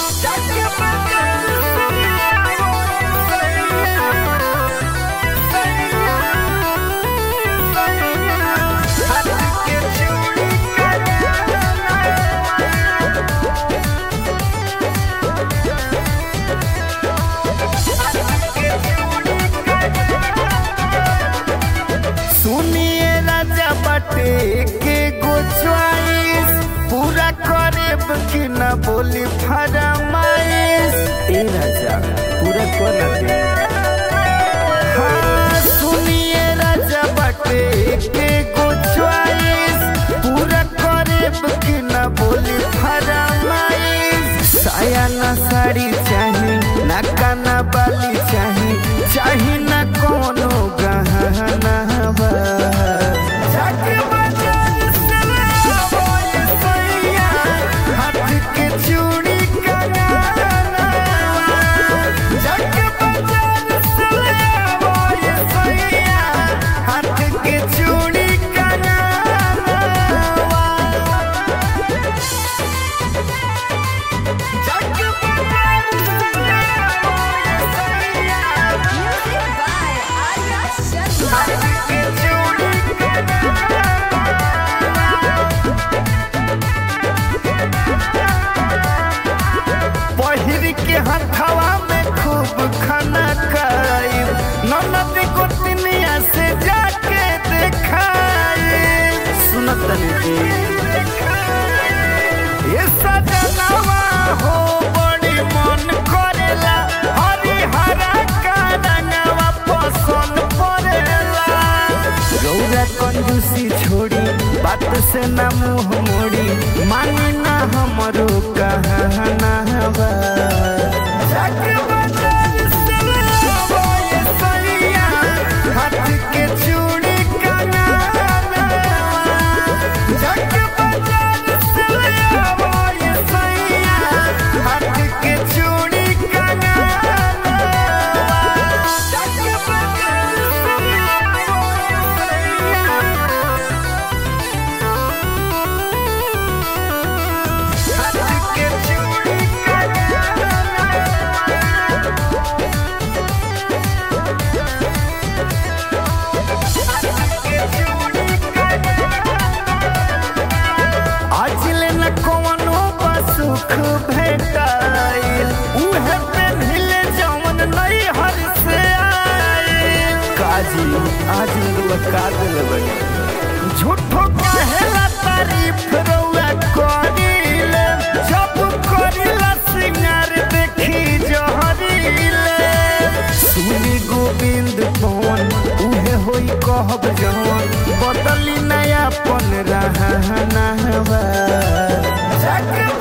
सुनिए राजा बाटे के गो च्वाइस पूरा करेब कि न बोली फरमाइश ए राजा पूरा कर दे हाँ सुनिए राजा बाटे के गो च्वाइस पूरा करेब कि न बोली फरमाइश साया ना साड़ी चाही ना काना बाली चाही चाही ना कोनो गहना बा जाके बाजार से ले आवो ये सैया, हाथ के चूड़ी कंगना जाके बाजार से ले आवो ये सैया, हाथ के चूड़ी कंगना Music by Arya Sharma. पहिर के हथवा में खूब खाना खाई ननद को तिनिया से जाके देखाई सुनत जी ये सजनवा हो बड़ी मन करेला हरिहरा का रंगवा पसंद पड़ेला रौरा कंजूसी छोड़ी बात से ना मुंह मोड़ी मानी ना हमरो कहना बा जाके बाजार से ले आवो ये सैया, हाथ के चूड़ी कंगना जाके बाजार से ले आवो ये सैया, हाथ के चूड़ी कंगना जाके बाजार से ले आवो ये सैया, हाथ के चूड़ी आज ले न कोनो सुख भेटाइल उहे पेन्हिले जवन नई हर से आइल काजी आज रुआ का दिल बनी झूठो कहेला तारीफ रउआ करिले जब करिला सिंगार देखी जहरीले सुनी गोविंद पवन उहे होई कहब जवन बदली नया पन रहना बा जाके